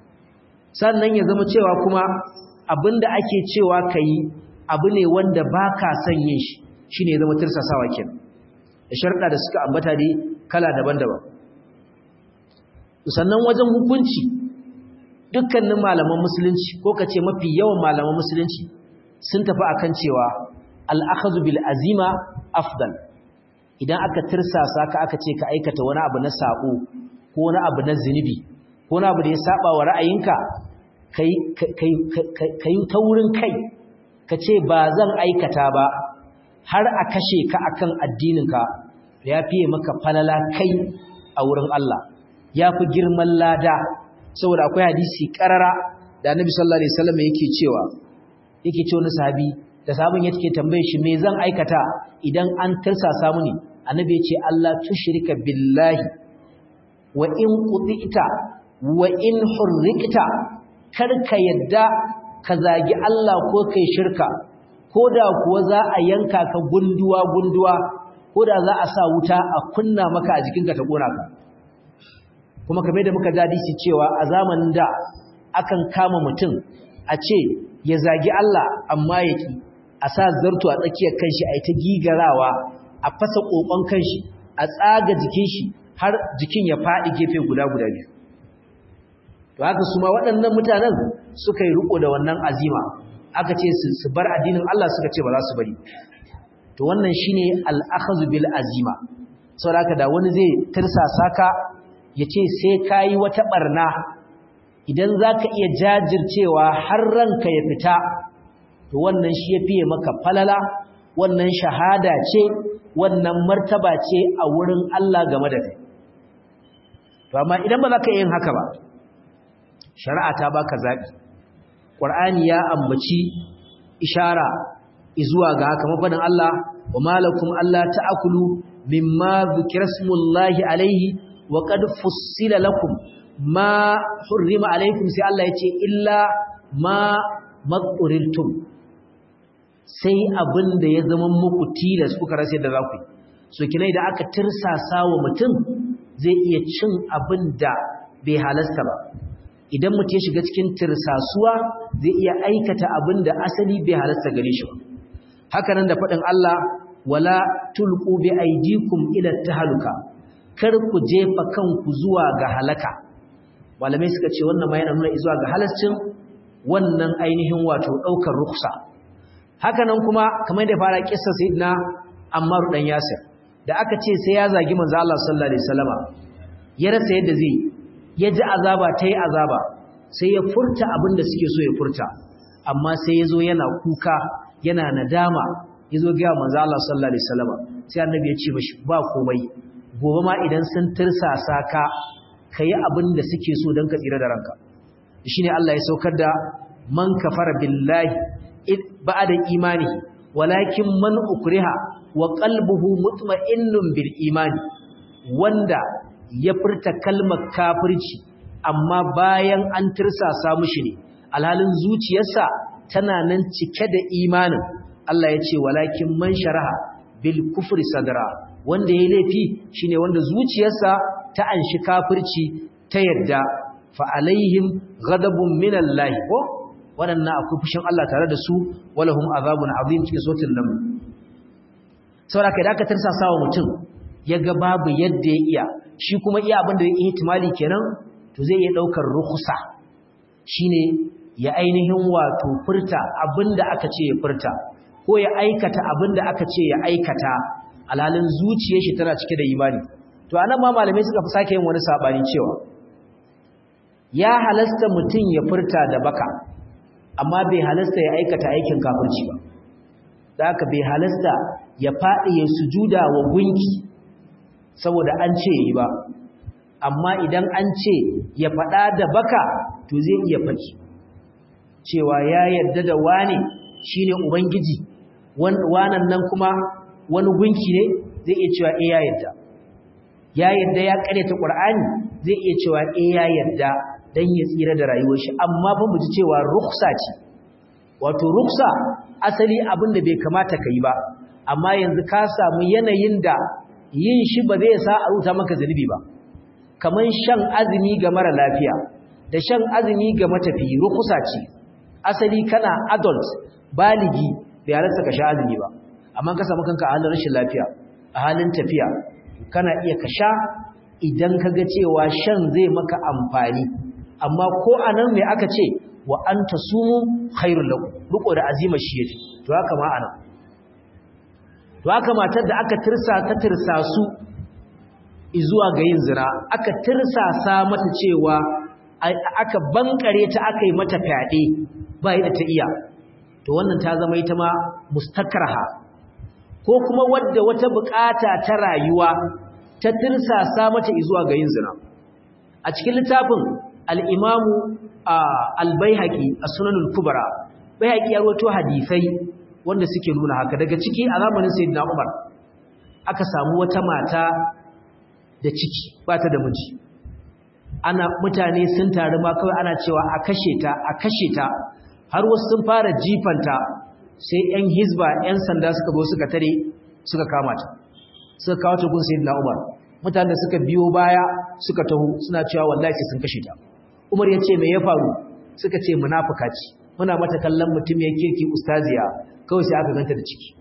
sannan ya zama cewa kuma abin da ake cewa ka yi abu ne wanda ba ka son yin shi shi ne zama tirsasawa kenan da sharɗa da suka ambata dai kala daban-daban sannan wajen hukunci dukkanin malaman musulunci ko ka ce mafi yawan malaman musulunci sun tafi akan cewa al'akhazu bil azima afdal idan aka tirsasa ka aka ce ka aikata wani abu na sabo ko wani abu na zinubi ko wani abu da ya saba wa ra'ayinka kai taurin kai ka ce ba zan aikata ba har a kashe ka akan addininka ya fiye maka falala kai a wurin Allah ya fi girman lada saboda akwai hadisi karara da annabi sallallahu alaihi wasallam yake cewa yake ce wani sahabi da sahabin yake tambaye shi me zan aikata idan an tirsasa muni annabi ya ce Allah tushrika billahi wa in qutita wa in hurrikta kar ka yadda ka zagi Allah ko kai shirka ko da kuwa za a yanka ka gunduwa gunduwa ko da za a sa wuta a kunna maka a jikinka ta kona ka kuma kamar da muka hadisi cewa a zamanin da akan kama mutum a ce ya zagi Allah amma ya ki a sa zarto a tsakiyar kanshi a yi ta gigarawa a fasa kokon kanshi a tsaga jikin shi har jikin ya faɗi gefe guda guda biyu to haka su ma waɗannan mutanen suka yi riko da wannan azima aka ce su bar addinin Allah suka ce ba za su bari to wannan shine al-akhdhu bil azima saboda da wani zai tirsasa ka yace sai kai wata barna idan zaka iya jajircewa har ranka ya fita to wannan shi ya fiye maka falala wannan shahada ce wannan martaba ce a wurin Allah game da kai to amma idan ba za ka yin haka ba shari'a ta baka zaɓi ƙwar'ani ya ambaci ishara izuwa ga haka mafaɗin Allah wa malakum Allah ta'akulu mimma zikira smullahi alaihi wa qad fussila lakum ma hurrima alaikum sai Allah ya ce illa ma matsuriltum sai abin da ya zama muku tilas kuka rasa da za ku yi so kinai da aka tirsasa wa mutum zai iya cin abin da bai halasta ba idan mutum ya shiga cikin tirsasuwa zai iya aikata abin da asali bai halasta gare shi ba haka nan da faɗin Allah wala tulqu bi aydikum ila tahaluka kar ku jefa kanku zuwa ga halaka malamai suka ce wannan ma yana nuna zuwa ga halascin wannan ainihin wato daukar ruksa haka nan kuma kamar da fara kissa sayyidina Ammar dan Yasir da aka ce sai ya zagi manzo Allah sallallahu alaihi wasallama ya rasa yadda zai ya ji azaba tayi azaba sai ya furta abin da suke so ya furta amma sai ya zo yana kuka yana nadama ya zo ga manzo Allah sallallahu alaihi wasallama sai annabi ya ce mashi ba komai gobe ma idan sun tirsasa ka kai abin da suke so don ka tsira da ranka shine Allah ya saukar da man kafara billahi ba'da imani walakin man ukriha wa qalbuhu mutma'innun bil imani wanda ya furta kalmar kafirci amma bayan an tirsasa mushi ne alhalin zuciyarsa tana nan cike da imanin Allah ya ce walakin man sharaha bil kufri sadra wanda yayi laifi shine wanda zuciyarsa ta anshi kafirci ta yadda fa alaihim ghadabun minallahi ko wadannan akwai fushin Allah tare da su walahum azabun azim cikin sotin nan saboda kai da aka tarsasa wa mutum yaga babu yadda ya iya shi kuma iya abin da ya ihtimali kenan to zai iya daukar rukhsa shine ya ainihin wato furta abinda aka ce ya furta ko ya aikata abinda aka ce ya aikata alhalin zuciyar shi tana cike da imani to anan ma malamai suka fi sake yin wani sabani cewa ya halasta mutum ya furta da baka amma bai halasta ya aikata aikin kafirci ba da haka bai halasta ya faɗi ya sujuda wa gunki saboda an ce yi ba amma idan an ce ya faɗa da baka to zai iya faɗi cewa ya yarda da wane shine ubangiji wannan nan kuma wani gunki ne zai iya cewa eh ya yarda ya yarda ya ta qur'ani zai iya cewa eh ya yarda dan ya tsira da rayuwar shi amma fa mu ji cewa ruksa ce wato ruksa asali abin da bai kamata ka yi ba amma yanzu ka samu yanayin da yin shi ba zai sa a ruta maka zunubi ba kaman shan azumi ga mara lafiya da shan azumi ga matafiyi rukusa ce asali kana adult baligi bai halarta ka sha azumi ba amma ka samu kanka a halin rashin lafiya a halin tafiya kana iya ka sha idan ka ga cewa shan zai maka amfani amma ko anan me aka ce wa anta sumu khairul lakum riko da azima shi yafi to haka ma anan to haka matar da aka tirsa ta tirsa su zuwa ga yin zina aka tirsasa mata cewa aka bankare ta aka yi mata fyaɗe ba yadda ta iya to wannan ta zama ita ma mustakarha ko kuma wadda wata bukata ta rayuwa ta tirsasa mata zuwa ga yin zina a cikin littafin al-imamu al-baihaqi as-sunanul kubra baihaqi ya rawaito hadisai wanda suke nuna haka daga ciki a zamanin sayyidina Umar aka samu wata mata da ciki ba ta da miji ana mutane sun taru ma kawai ana cewa a kashe ta a kashe ta har wasu sun fara jifanta sai ƴan hizba ƴan sanda suka zo suka tare suka kama ta suka kawo ta gun sayyidina Umar mutanen da suka biyo baya suka taho suna cewa wallahi sai sun kashe ta Umar ya ce me ya faru suka ce munafuka ce muna mata kallon mutum ya kirki ustaziya kawai sai aka ganta da ciki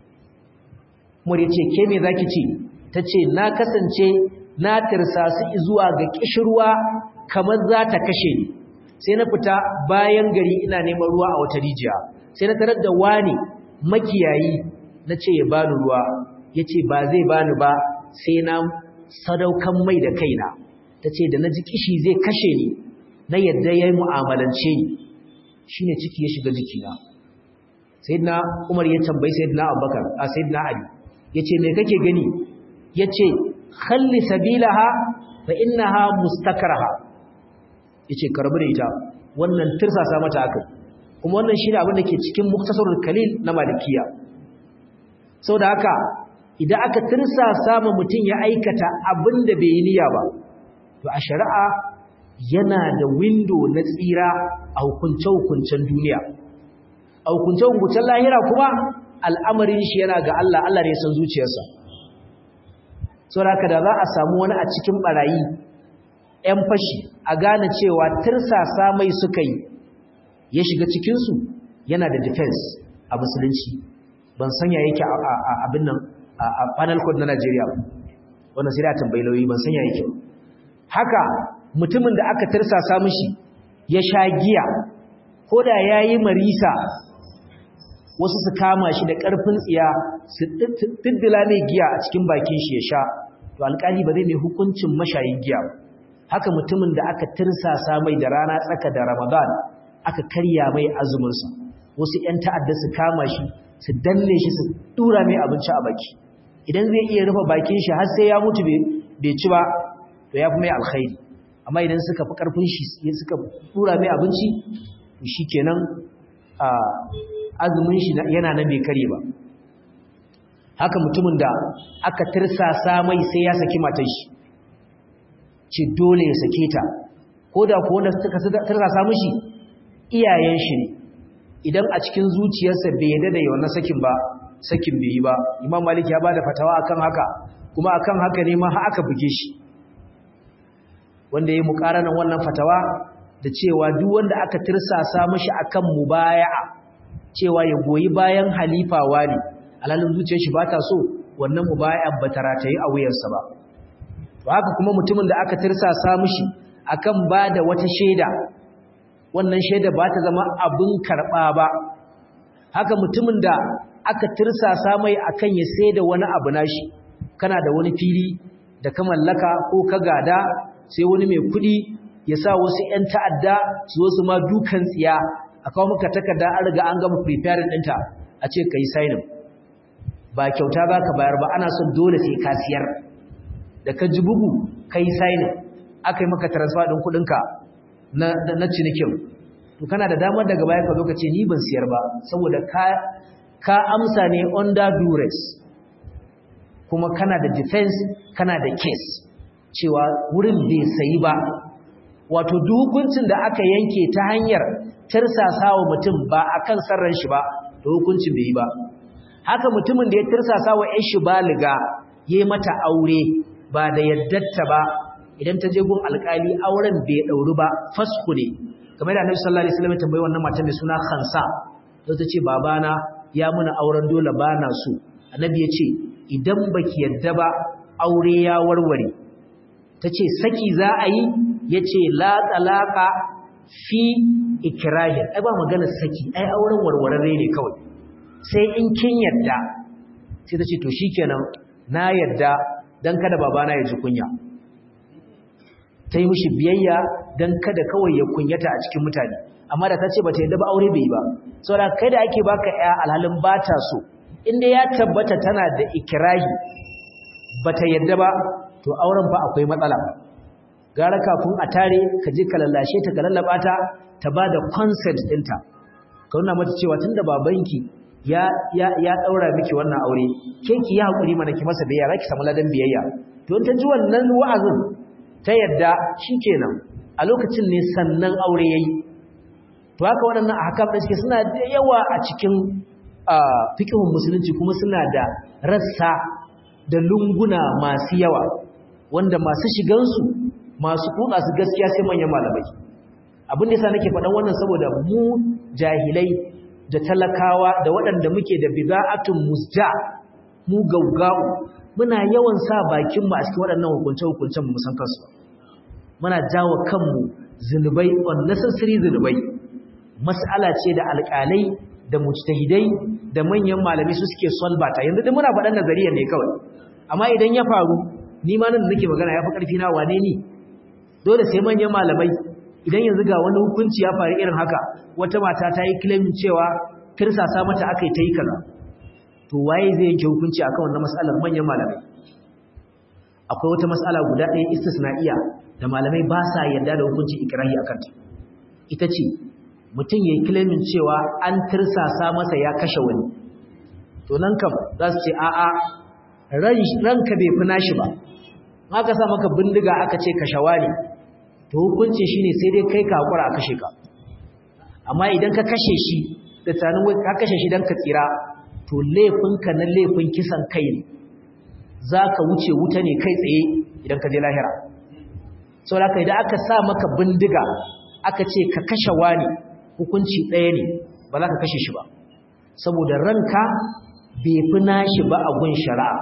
Umar ya ce ke me zaki ce tace na kasance na tirsa su zuwa ga kishirwa kamar za ta kashe ni sai na fita bayan gari ina neman ruwa a wata rijiya sai na tarar da wani makiyayi na ce ya bani ruwa ya ce ba zai bani ba sai na sadaukan mai da kaina ta ce da na ji kishi zai kashe ni na yadda yayi mu'amalance ni shine ciki ya shiga jikina sayyidina Umar ya tambayi sayyidina Abubakar a sayyidina Ali yace me kake gani yace khalli sabilaha fa innaha mustakraha yace karbu da ita wannan tirsasa mata akai kuma wannan shine abin da ke cikin muktasarul kalil na malikiya saboda haka idan aka tirsasa ma mutum ya aikata abin da bai yi niyya ba to a shari'a yana da window na tsira a hukunce-hukuncen duniya a hukunce-hukuncen lahira kuma al'amarin shi yana ga Allah Allah ne san zuciyarsa saboda da za a samu wani a cikin barayi ‘yan fashi a gane cewa tirsasa mai suka yi ya shiga cikinsu yana da defense a musulunci ban sanya yake a abin nan a panel code na Najeriya wannan sai da tambayi lauyi ban sanya yake haka mutumin da aka tirsasa mishi ya sha giya ko da yayi marisa wasu su kama shi da ƙarfin tsiya su diddila mai giya a cikin bakin shi ya sha to alƙali ba zai mai hukuncin mashayin giya haka mutumin da aka tirsasa mai da rana tsaka da Ramadan aka karya mai azumin sa wasu ƴan ta'adda su kama shi su danne shi su tura mai abinci a baki idan zai iya rufe bakin shi har sai ya mutu bai ci ba to ya fi mai alkhairi amma idan suka fi karfin shi suka tura mai abinci to shikenan a azumin shi yana nan bai kare ba haka mutumin da aka tirsasa mai sai ya saki matar shi ce dole ya sake ta ko da ko wanda suka tirsasa mishi iyayen shi ne idan a cikin zuciyarsa bai yarda da yawan sakin ba sakin bai yi ba imam malik ya bada fatawa akan haka kuma akan haka ne ma har aka buge shi wanda yayi mukaranan wannan fatawa da cewa duk wanda aka tirsasa mishi akan mubaya'a cewa ya goyi bayan halifa wali alalin zuciyar shi bata so wannan mubaya'a ba ta rataye a wuyarsa ba to haka kuma mutumin da aka tirsasa mishi akan bada wata shaida wannan shaida ba ta zama abin karɓa ba haka mutumin da aka tirsasa mai akan ya sai da wani abu nashi kana da wani fili da ka mallaka ko ka gada sai wani mai kuɗi ya sa wasu 'yan ta'adda su wasu ma dukan tsiya a kawo maka takarda an riga an gama preparing ɗinta a ce ka yi signing ba kyauta za ka bayar ba ana son dole sai ka siyar da ka ji bugu ka yi signing aka yi maka transfer ɗin kuɗinka na cinikin to kana da damar daga baya ka zo ka ce ni ban siyar ba saboda ka ka amsa ne under duress kuma kana da defense kana da case cewa wurin bai sayi ba wato duk hukuncin da aka yanke ta hanyar tirsasawa mutum ba akan sarran shi ba da hukuncin bai yi ba haka mutumin da ya tirsasawa ƴan shi baliga yayi mata aure ba da yaddarta ba idan ta je gun alƙali auren bai dauri ba fasku ne kamar da Annabi sallallahu alaihi wasallam tambayi wannan matan mai suna Khansa sai ta ce babana ya muna auren dole bana so Annabi ya ce idan baki yadda ba aure ya warware tace saki za a yi yace la talaqa fi ikrahin ai ba magana saki ai auren warwararre ne kawai sai in kin yadda sai tace to shikenan na yadda dan kada babana ya ji kunya ta yi mishi biyayya don kada kawai ya kunyata a cikin mutane amma da ta ce ba ta yadda ba aure bai ba saboda kai da ake baka ya alhalin ba ta so inda ya tabbata tana da ikirahi ba ta yadda ba to auren fa akwai matsala gara kafin a tare ka je ka lallashe ta ka lallaba ta ta ba da consent ɗinta ka nuna mata cewa tun da babanki ya ya ya daura miki wannan aure ke ki yi hakuri mana ki masa biyayya zaki samu ladan biyayya to in ta ji wannan wa'azin ta yadda shikenan a lokacin ne sannan aure yayi to haka waɗannan ahkam da suke suna da yawa a cikin fiqhun musulunci kuma suna da rassa da lunguna masu yawa wanda masu shigan su masu kuɗa su gaskiya sai manyan malamai abin da yasa nake faɗan wannan saboda mu jahilai da talakawa da waɗanda muke da bida'atun musja mu gaugau muna yawan sa bakin mu a cikin waɗannan hukunce-hukuncen mu san kansu muna jawo kanmu zinubai unnecessary zinubai mas'ala ce da alƙalai da mujtahidai da manyan malamai su suke solve ta yanzu duk muna faɗan nazariya ne kawai amma idan ya faru ni ma nan nake magana yafi ƙarfi na wane ni dole sai manyan malamai idan yanzu ga wani hukunci ya faru irin haka wata mata ta yi claim cewa tirsasa mata aka yi ta yi kaza to waye zai yanke hukunci akan wannan mas'alar manyan malamai akwai wata mas'ala guda ɗaya istisna'iya da malamai ba sa yarda da hukuncin ikrahi akan ta ita ce mutum ya yi claimin cewa an tirsasa masa ya kashe wani to nan kam za su ce a'a ranka bai fi nashi ba aka sa maka bindiga aka ce kashawa ne to hukuncin shi ne sai dai kai ka haƙura a kashe ka amma idan ka kashe shi da tunanin ka kashe shi don ka tsira to laifinka na laifin kisan kai ne za ka wuce wuta ne kai tsaye idan ka je lahira sau da idan aka sa maka bindiga aka ce ka kashe wani hukunci ɗaya ne ba za ka kashe shi ba saboda ranka bai fi nashi ba a gun shari'a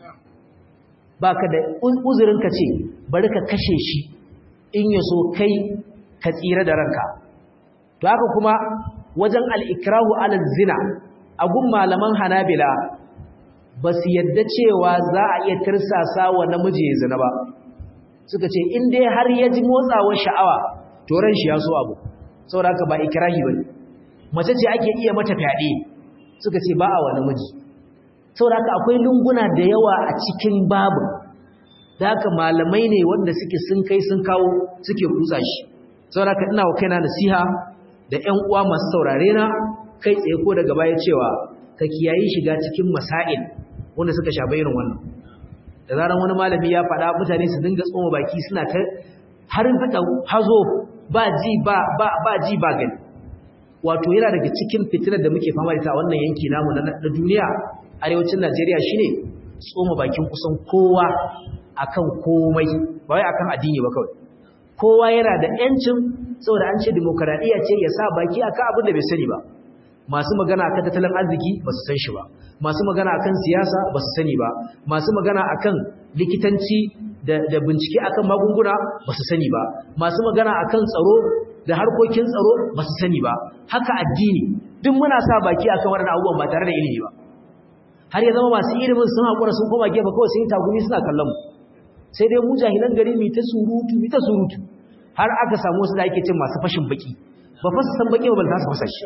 ba ka da uzurin ka ce bari ka kashe shi in ya so kai ka tsira da ranka to haka kuma wajen al'ikrahu alal zina a gun malaman hanabila ba su yadda cewa za a iya tirsasa wa namiji ya zina ba suka ce in dai har ya ji motsawar sha'awa to ran shi ya so abu saboda haka ba ikrahi ba ne mace ce ake iya mata fyaɗe suka ce ba a wa namiji saboda haka akwai lunguna da yawa a cikin babu da haka malamai ne wanda suke sun kai sun kawo suke kutsa shi saboda haka ina wa kaina nasiha da ƴan uwa masu saurare na kai tsaye ko daga baya cewa ka kiyayi shiga cikin masail wanda suka shafa irin wannan da zaran wani malami ya faɗa mutane su dinga tsoma baki suna ta har fada hazo ba ji ba ba ba ji ba gani wato yana daga cikin fitinar da muke fama da ta wannan yanki namu na duniya arewacin Najeriya shine tsoma bakin kusan kowa akan komai ba wai akan addini ba kawai kowa yana da yancin saboda an ce demokradiya ce ya sa baki akan abin da bai sani ba masu magana akan tattalin arziki ba su san shi ba masu magana akan siyasa ba su sani ba masu magana akan likitanci da, da bincike akan magunguna ba su sani ba masu magana akan tsaro da harkokin tsaro ba su sani ba haka addini duk muna sa baki akan waɗannan abubuwan ba tare da ilimi ba har ya zama masu ilimin sun haƙura sun koma gefe kawai sun yi tagumi suna kallon mu sai dai mu jahilan gari mi ta surutu mi ta surutu har aka samu wasu da ake cin masu fashin baki ba fa su san baki ba ba su fasa shi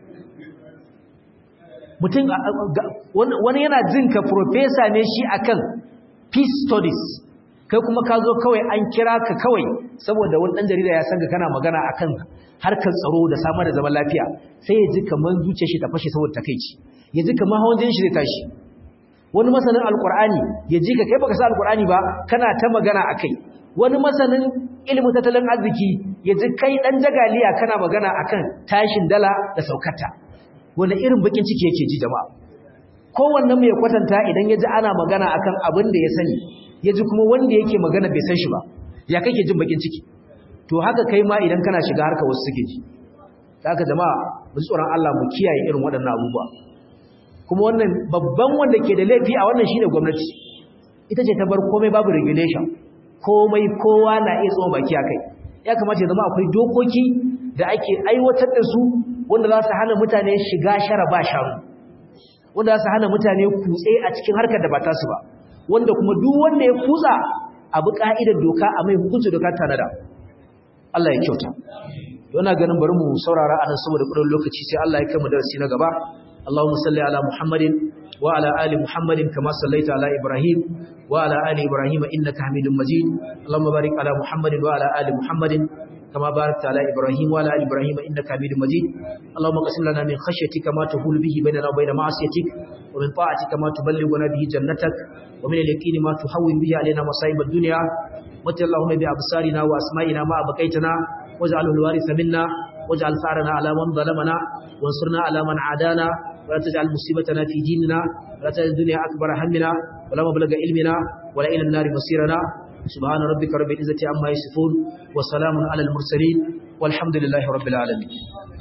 mutum wani yana jin ka professor ne shi akan peace studies kai kuma ka zo kawai an kira ka kawai saboda wani dan jarida ya san ka kana magana akan harkar tsaro da samar da zaman lafiya sai ya ji kamar zuciyar shi ta fashe saboda takeici ya ji kamar hawan jinin shi zai tashi wani masanin alkur'ani ya ji ka kai baka sa alkur'ani ba kana ta magana akai wani masanin ilimin tattalin arziki ya ji kai dan jagaliya kana magana akan tashin dala da saukata wani irin bakin ciki yake ji jama'a kowanne mai kwatanta idan ya ji ana magana akan abin da ya sani ya ji kuma wanda yake magana bai san shi ba ya kake jin bakin ciki to haka kai ma idan kana shiga harka wasu suke ji haka jama'a mu tsoron Allah mu kiyaye irin waɗannan abubuwa kuma wannan babban wanda ke da laifi a wannan shine gwamnati ita ce ta bar komai babu regulation komai kowa na iya tsoma baki akai ya kamata ya zama akwai dokoki da ake aiwatar da su wanda za su hana mutane shiga shara ba sharu wanda za su hana mutane kutse a cikin harkar da ba ta su ba wanda kuma duk wanda ya kutsa abu ka'idar doka a mai hukunci doka tanada Allah ya kyauta yana ganin bari mu saurara anan saboda kudin lokaci sai Allah ya kai mu darasi na gaba اللهم صل على محمد وعلى آل محمد كما صليت على إبراهيم وعلى آل إبراهيم إنك حميد مجيد اللهم بارك على محمد وعلى آل محمد كما باركت على إبراهيم وعلى آل إبراهيم إنك حميد مجيد اللهم قسم لنا من خشيتك ما تحول به بيننا وبين معصيتك ومن طاعتك ما تبلغنا به جنتك ومن اليقين ما تحول به علينا مصائب الدنيا وتل اللهم بأبصارنا وأسمائنا ما أبقيتنا واجعله الوارث منا واجعل ثارنا على من ظلمنا وانصرنا على من عادانا ولا تجعل مصيبتنا في ديننا ولا تجعل الدنيا أكبر همنا ولا مبلغ علمنا ولا إلى النار مصيرنا سبحان ربك رب العزة عما يصفون وسلام على المرسلين والحمد لله رب العالمين